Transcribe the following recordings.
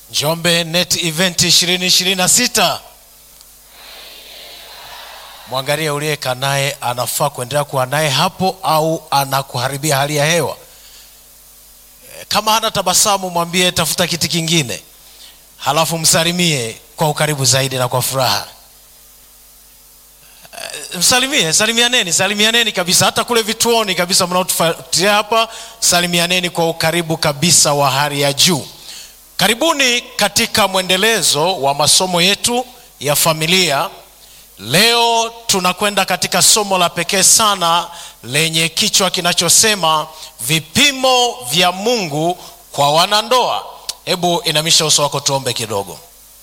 Njombe Net Event 2026. Mwangalie uliyekaa naye anafaa kuendelea kuwa naye hapo au anakuharibia hali ya hewa. E, Kama hana tabasamu, mwambie tafuta kiti kingine, halafu msalimie kwa ukaribu zaidi na kwa furaha. E, Msalimie, salimianeni, salimianeni kabisa, hata kule vituoni kabisa mnaotufuatilia hapa, salimianeni kwa ukaribu kabisa wa hali ya juu. Karibuni katika mwendelezo wa masomo yetu ya familia. Leo tunakwenda katika somo la pekee sana lenye kichwa kinachosema vipimo vya Mungu kwa wanandoa. Hebu inamisha uso wako tuombe kidogo.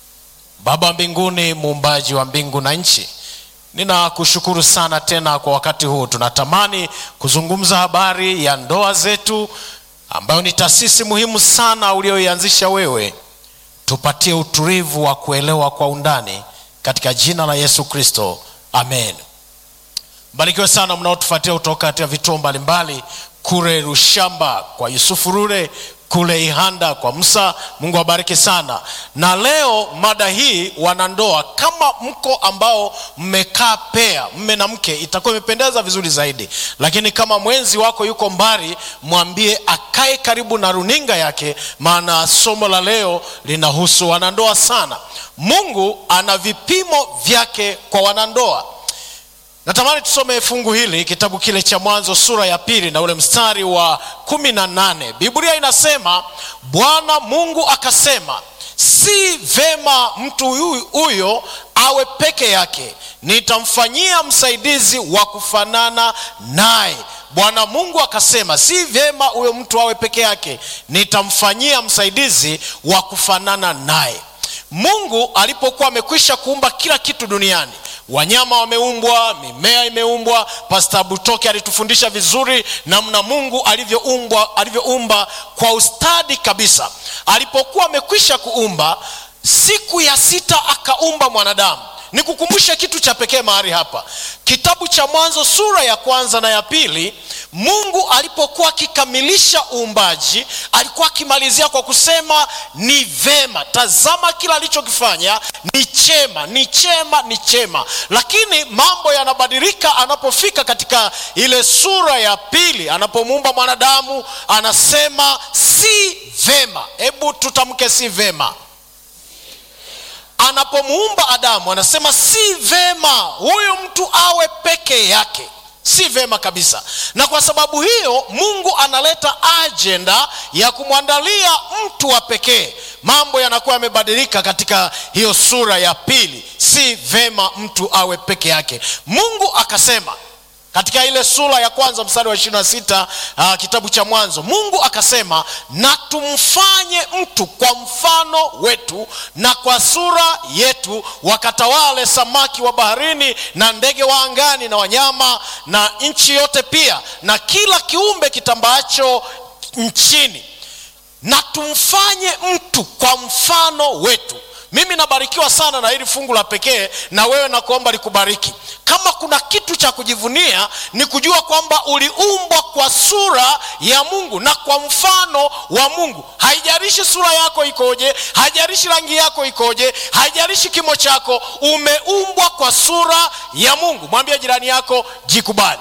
Baba wa mbinguni, muumbaji wa mbingu na nchi, ninakushukuru sana tena kwa wakati huu. Tunatamani kuzungumza habari ya ndoa zetu ambayo ni taasisi muhimu sana ulioianzisha wewe. Tupatie utulivu wa kuelewa kwa undani katika jina la Yesu Kristo, amen. Mbarikiwe sana mnaotufuatia kutoka katika vituo mbalimbali kule Rushamba kwa Yusufu Rure, kule Ihanda kwa Musa. Mungu awabariki sana. Na leo mada hii wanandoa, kama mko ambao mmekaa pea, mme na mke, itakuwa imependeza vizuri zaidi, lakini kama mwenzi wako yuko mbali, mwambie akae karibu na runinga yake, maana somo la leo linahusu wanandoa sana. Mungu ana vipimo vyake kwa wanandoa. Natamani tusome fungu hili kitabu kile cha Mwanzo sura ya pili na ule mstari wa kumi na nane. Biblia inasema Bwana Mungu akasema, si vema mtu huyu- huyo awe peke yake, nitamfanyia msaidizi wa kufanana naye. Bwana Mungu akasema, si vyema huyo mtu awe peke yake, nitamfanyia msaidizi wa kufanana naye. Mungu alipokuwa amekwisha kuumba kila kitu duniani, wanyama wameumbwa, mimea imeumbwa. Pasta Butoke alitufundisha vizuri namna Mungu alivyoumbwa alivyoumba kwa ustadi kabisa. Alipokuwa amekwisha kuumba, siku ya sita akaumba mwanadamu. Nikukumbushe kitu cha pekee mahali hapa, kitabu cha Mwanzo sura ya kwanza na ya pili. Mungu alipokuwa akikamilisha uumbaji, alikuwa akimalizia kwa kusema ni vema. Tazama kila alichokifanya ni chema, ni chema, ni chema. Lakini mambo yanabadilika anapofika katika ile sura ya pili, anapomuumba mwanadamu, anasema si vema. Hebu tutamke si vema anapomuumba Adamu anasema si vema huyu mtu awe peke yake, si vema kabisa. Na kwa sababu hiyo Mungu analeta ajenda ya kumwandalia mtu wa pekee. Mambo yanakuwa yamebadilika katika hiyo sura ya pili, si vema mtu awe peke yake. Mungu akasema katika ile sura ya kwanza mstari wa ishirini na sita uh, kitabu cha Mwanzo, Mungu akasema na tumfanye mtu kwa mfano wetu na kwa sura yetu, wakatawale samaki wa baharini na ndege wa angani na wanyama na nchi yote pia na kila kiumbe kitambaacho nchini, na tumfanye mtu kwa mfano wetu. Mimi nabarikiwa sana na hili fungu la pekee, na wewe nakuomba likubariki. Kama kuna kitu cha kujivunia ni kujua kwamba uliumbwa kwa sura ya Mungu na kwa mfano wa Mungu. Haijalishi sura yako ikoje, haijalishi rangi yako ikoje, haijalishi kimo chako, umeumbwa kwa sura ya Mungu. Mwambie jirani yako, jikubali.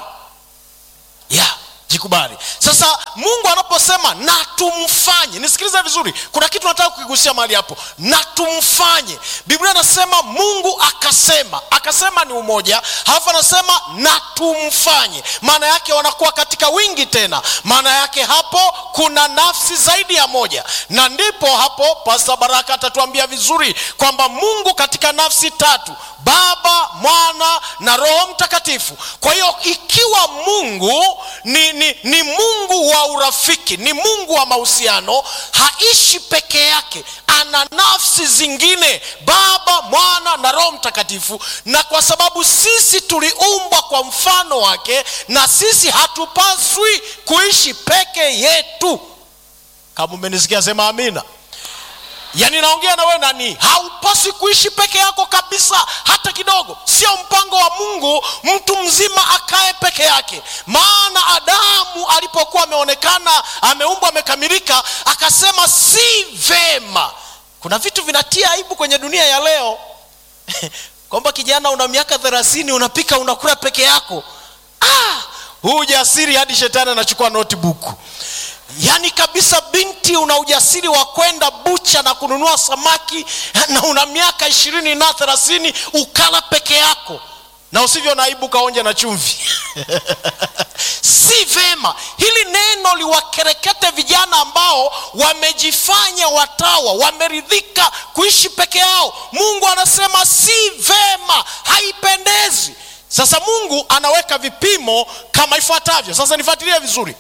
Yeah, jikubali. Sasa Mungu anaposema na tumfanye, nisikilize vizuri, kuna kitu nataka kukigusia mahali hapo, na tumfanye. Biblia anasema Mungu akasema, akasema ni umoja, halafu anasema na tumfanye. Maana yake wanakuwa katika wingi tena, maana yake hapo kuna nafsi zaidi ya moja, na ndipo hapo Pastor Baraka atatuambia vizuri kwamba Mungu katika nafsi tatu Baba, Mwana na Roho Mtakatifu. Kwa hiyo ikiwa Mungu ni, ni, ni Mungu wa urafiki, ni Mungu wa mahusiano, haishi peke yake, ana nafsi zingine, Baba, Mwana na Roho Mtakatifu. Na kwa sababu sisi tuliumbwa kwa mfano wake, na sisi hatupaswi kuishi peke yetu. Kama umenisikia sema amina. yaani naongea na wewe nani haupaswi kuishi peke yako kabisa hata kidogo sio mpango wa mungu mtu mzima akae peke yake maana adamu alipokuwa ameonekana ameumbwa amekamilika akasema si vema kuna vitu vinatia aibu kwenye dunia ya leo kwamba kijana una miaka thelathini unapika unakula peke yako ah, huu ujasiri hadi shetani anachukua notebook yaani kabisa binti una ujasiri wa kwenda bucha na kununua samaki na una miaka ishirini na thelathini ukala peke yako na usivyo na aibu kaonja na chumvi si vema hili neno liwakerekete vijana ambao wamejifanya watawa wameridhika kuishi peke yao mungu anasema si vema haipendezi sasa mungu anaweka vipimo kama ifuatavyo sasa nifuatilie vizuri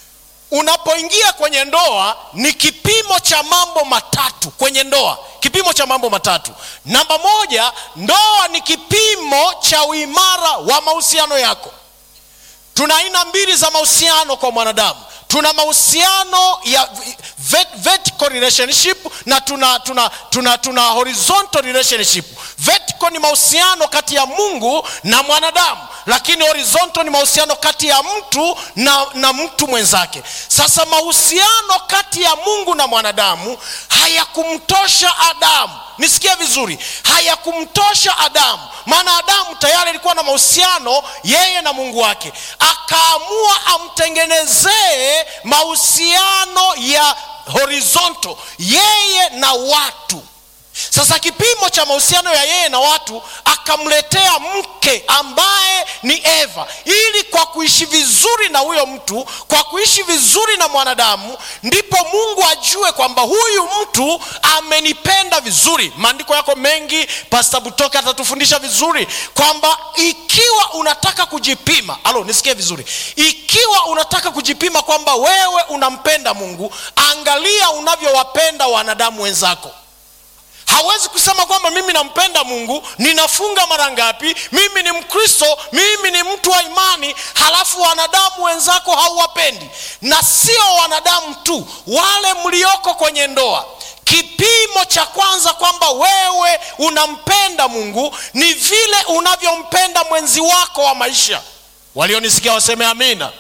unapoingia kwenye ndoa ni kipimo cha mambo matatu kwenye ndoa kipimo cha mambo matatu namba moja ndoa ni kipimo cha uimara wa mahusiano yako tuna aina mbili za mahusiano kwa mwanadamu tuna mahusiano ya vet- vertical relationship na tuna tuna tuna, tuna horizontal relationship vertical ni mahusiano kati ya mungu na mwanadamu lakini horizontal ni mahusiano kati ya mtu na, na mtu mwenzake sasa mahusiano kati ya mungu na mwanadamu hayakumtosha adamu nisikie vizuri hayakumtosha adamu maana adamu tayari alikuwa na mahusiano yeye na mungu wake akaamua amtengenezee mahusiano ya horizontal yeye na watu sasa kipimo cha mahusiano ya yeye na watu akamletea mke ambaye ni eva ili kwa kuishi vizuri na huyo mtu kwa kuishi vizuri na mwanadamu ndipo mungu ajue kwamba huyu mtu amenipenda vizuri maandiko yako mengi pasta butoka atatufundisha vizuri kwamba ikiwa unataka kujipima alo nisikie vizuri ikiwa unataka kujipima kwamba wewe unampenda mungu angalia unavyowapenda wanadamu wenzako hawezi kusema kwamba mimi nampenda mungu ninafunga mara ngapi mimi ni mkristo mimi ni mtu wa imani halafu wanadamu wenzako hauwapendi na sio wanadamu tu wale mlioko kwenye ndoa kipimo cha kwanza kwamba wewe unampenda mungu ni vile unavyompenda mwenzi wako wa maisha walionisikia waseme amina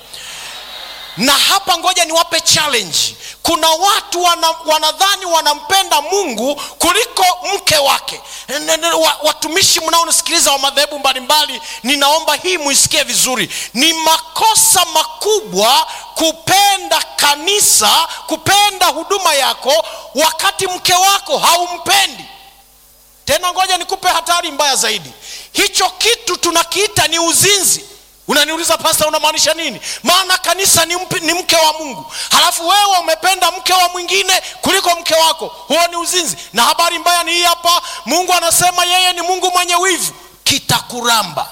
na hapa ngoja niwape challenge kuna watu wana, wanadhani wanampenda mungu kuliko mke wake N- n- wa- watumishi mnaonisikiliza wa madhehebu mbalimbali ninaomba hii muisikie vizuri ni makosa makubwa kupenda kanisa kupenda huduma yako wakati mke wako haumpendi tena ngoja nikupe hatari mbaya zaidi hicho kitu tunakiita ni uzinzi unaniuliza pasta unamaanisha nini maana kanisa ni, mpi, ni mke wa mungu halafu wewe umependa mke wa mwingine kuliko mke wako huo ni uzinzi na habari mbaya ni hii hapa mungu anasema yeye ni mungu mwenye wivu kitakuramba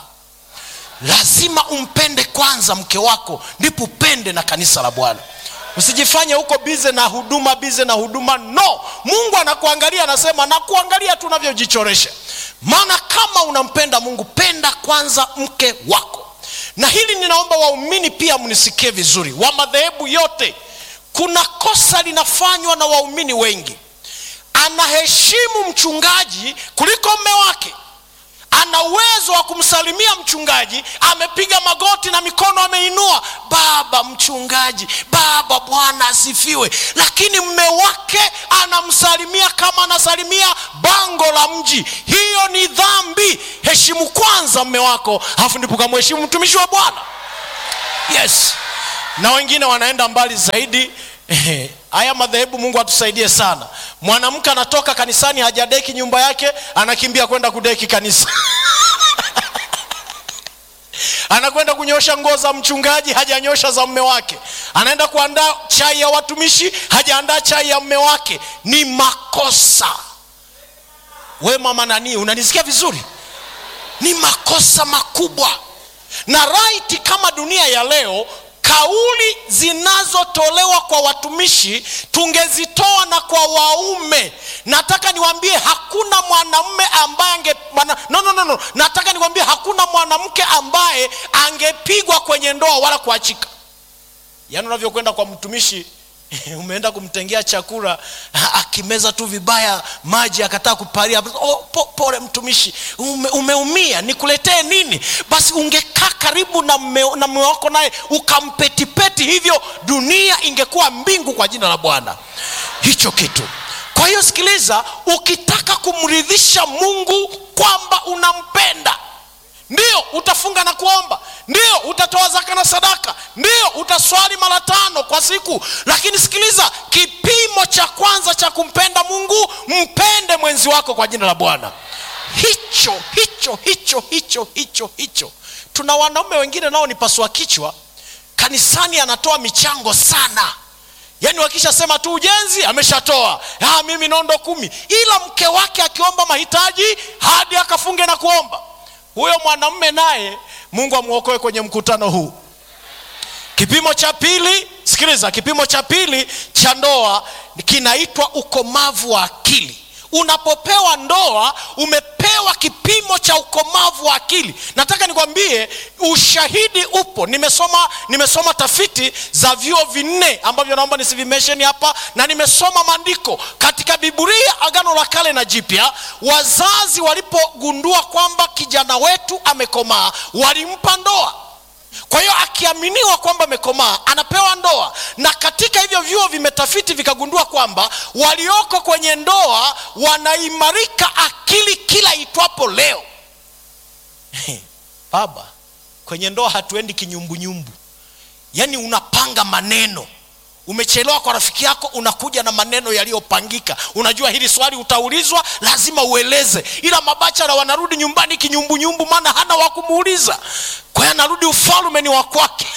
lazima umpende kwanza mke wako ndipo upende na kanisa la bwana usijifanye huko bize na huduma bize na huduma no mungu anakuangalia anasema nakuangalia tu unavyojichoresha maana kama unampenda mungu penda kwanza mke wako na hili ninaomba waumini pia mnisikie vizuri wa madhehebu yote kuna kosa linafanywa na waumini wengi anaheshimu mchungaji kuliko mme wake ana uwezo wa kumsalimia mchungaji amepiga magoti na mikono ameinua baba mchungaji baba bwana asifiwe lakini mme wake anamsalimia kama anasalimia bango la mji hiyo ni dhambi heshimu kwanza mme wako alafu ndipo kamheshimu mtumishi wa bwana yes na wengine wanaenda mbali zaidi haya madhehebu mungu atusaidie sana mwanamke anatoka kanisani hajadeki nyumba yake anakimbia kwenda kudeki kanisa anakwenda kunyosha nguo za mchungaji hajanyosha za mme wake anaenda kuandaa chai ya watumishi hajaandaa chai ya mme wake ni makosa we mama nanii unanisikia vizuri ni makosa makubwa na raiti kama dunia ya leo kauli zinazotolewa kwa watumishi tungezitoa na kwa waume nataka niwaambie hakuna mwanamume ambaye ange mwana, no, no, no, no. nataka niwaambie hakuna mwanamke ambaye angepigwa kwenye ndoa wala kuachika yaani unavyokwenda kwa mtumishi umeenda kumtengea chakula akimeza tu vibaya maji akataa kuparia oh, po, pole mtumishi ume, umeumia nikuletee nini basi ungekaa karibu na mme wako naye ukampetipeti hivyo dunia ingekuwa mbingu kwa jina la bwana hicho kitu kwa hiyo sikiliza ukitaka kumridhisha mungu kwamba unampenda ndio utafunga na kuomba ndio utatoa zaka na sadaka ndio utaswali mara tano kwa siku lakini sikiliza kipimo cha kwanza cha kumpenda mungu mpende mwenzi wako kwa jina la bwana hicho hicho hicho hicho hicho hicho tuna wanaume wengine nao ni pasua kichwa kanisani anatoa michango sana yaani wakishasema tu ujenzi ameshatoa ah, mimi nondo kumi ila mke wake akiomba mahitaji hadi akafunge na kuomba huyo mwanamume naye mungu amwokoe kwenye mkutano huu kipimo cha pili sikiliza kipimo cha pili cha ndoa kinaitwa ukomavu wa akili unapopewa ndoa umepewa kipimo cha ukomavu wa akili nataka nikwambie ushahidi upo nimesoma nimesoma tafiti za vyuo vinne ambavyo naomba nisivimesheni hapa na nimesoma maandiko katika biburia agano la kale na jipya wazazi walipogundua kwamba kijana wetu amekomaa walimpa ndoa kwa hiyo akiaminiwa kwamba amekomaa anapewa ndoa na katika hivyo vyuo vimetafiti vikagundua kwamba walioko kwenye ndoa wanaimarika akili kila itwapo leo baba kwenye ndoa hatuendi kinyumbunyumbu yaani unapanga maneno umechelewa kwa rafiki yako unakuja na maneno yaliyopangika unajua hili swali utaulizwa lazima ueleze ila mabachara wanarudi nyumbani kinyumbunyumbu maana hana wa kumuuliza kwa hiyo anarudi ufalume ni wa kwake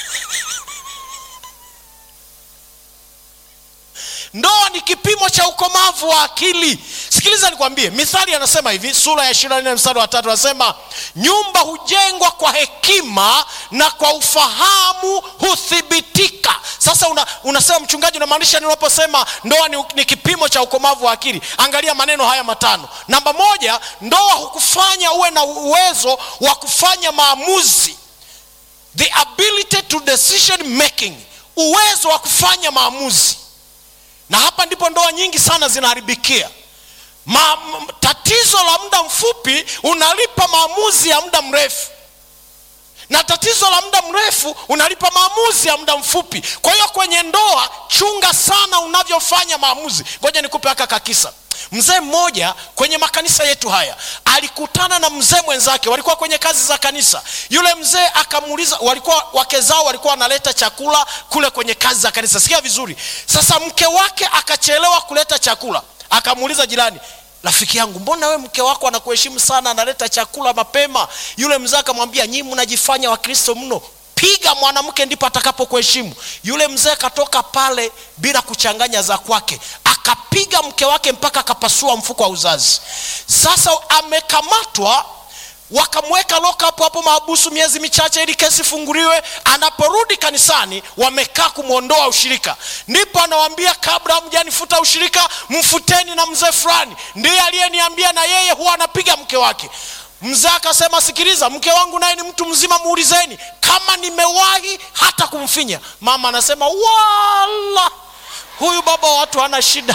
ndoa ni kipimo cha ukomavu wa akili sikiliza nikwambie mithali anasema hivi sura ya ishiri nne mstari wa tatu anasema nyumba hujengwa kwa hekima na kwa ufahamu huthibitika sasa una, unasema mchungaji unamaanisha ninaposema ndoa ni, ni kipimo cha ukomavu wa akili angalia maneno haya matano namba moja ndoa hukufanya uwe na uwezo wa kufanya maamuzi the ability to decision making uwezo wa kufanya maamuzi na hapa ndipo ndoa nyingi sana zinaharibikia Ma, m, tatizo la muda mfupi unalipa maamuzi ya muda mrefu na tatizo la muda mrefu unalipa maamuzi ya muda mfupi kwa hiyo kwenye ndoa chunga sana unavyofanya maamuzi ngoja nikupe haka kakisa mzee mmoja kwenye makanisa yetu haya alikutana na mzee mwenzake walikuwa kwenye kazi za kanisa yule mzee akamuuliza walikuwa wake zao walikuwa wanaleta chakula kule kwenye kazi za kanisa sikia vizuri sasa mke wake akachelewa kuleta chakula akamuuliza jirani rafiki yangu mbona we mke wako anakuheshimu sana analeta chakula mapema yule mzee akamwambia nyii mnajifanya wakristo mno piga mwanamke ndipo atakapokuheshimu yule mzee akatoka pale bila kuchanganya za kwake akapiga mke wake mpaka akapasua mfuko wa uzazi sasa amekamatwa wakamweka lock up hapo mahabusu miezi michache ili kesi funguliwe anaporudi kanisani wamekaa kumwondoa ushirika ndipo anawambia kabla hamjanifuta ushirika mfuteni na mzee fulani ndiye aliyeniambia na yeye huwa anapiga mke wake mzee akasema sikiliza mke wangu naye ni mtu mzima muulizeni kama nimewahi hata kumfinya mama anasema wala huyu baba wa watu hana shida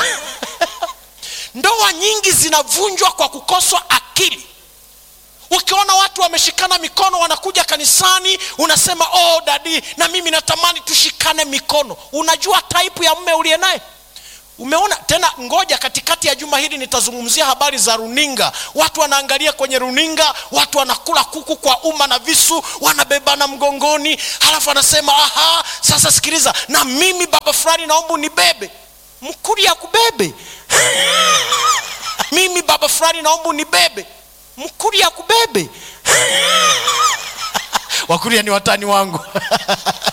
ndoa nyingi zinavunjwa kwa kukoswa akili ukiona watu wameshikana mikono wanakuja kanisani unasema oh dadi na mimi natamani tushikane mikono unajua taipu ya mme uliye naye umeona tena ngoja katikati ya juma hili nitazungumzia habari za runinga watu wanaangalia kwenye runinga watu wanakula kuku kwa umma na visu wanabebana mgongoni halafu anasema aha sasa sikiliza na mimi baba fulani naomba unibebe mkuri ya kubebe mimi baba fulani naomba unibebe mkuri ya kubebe wakuria ni watani wangu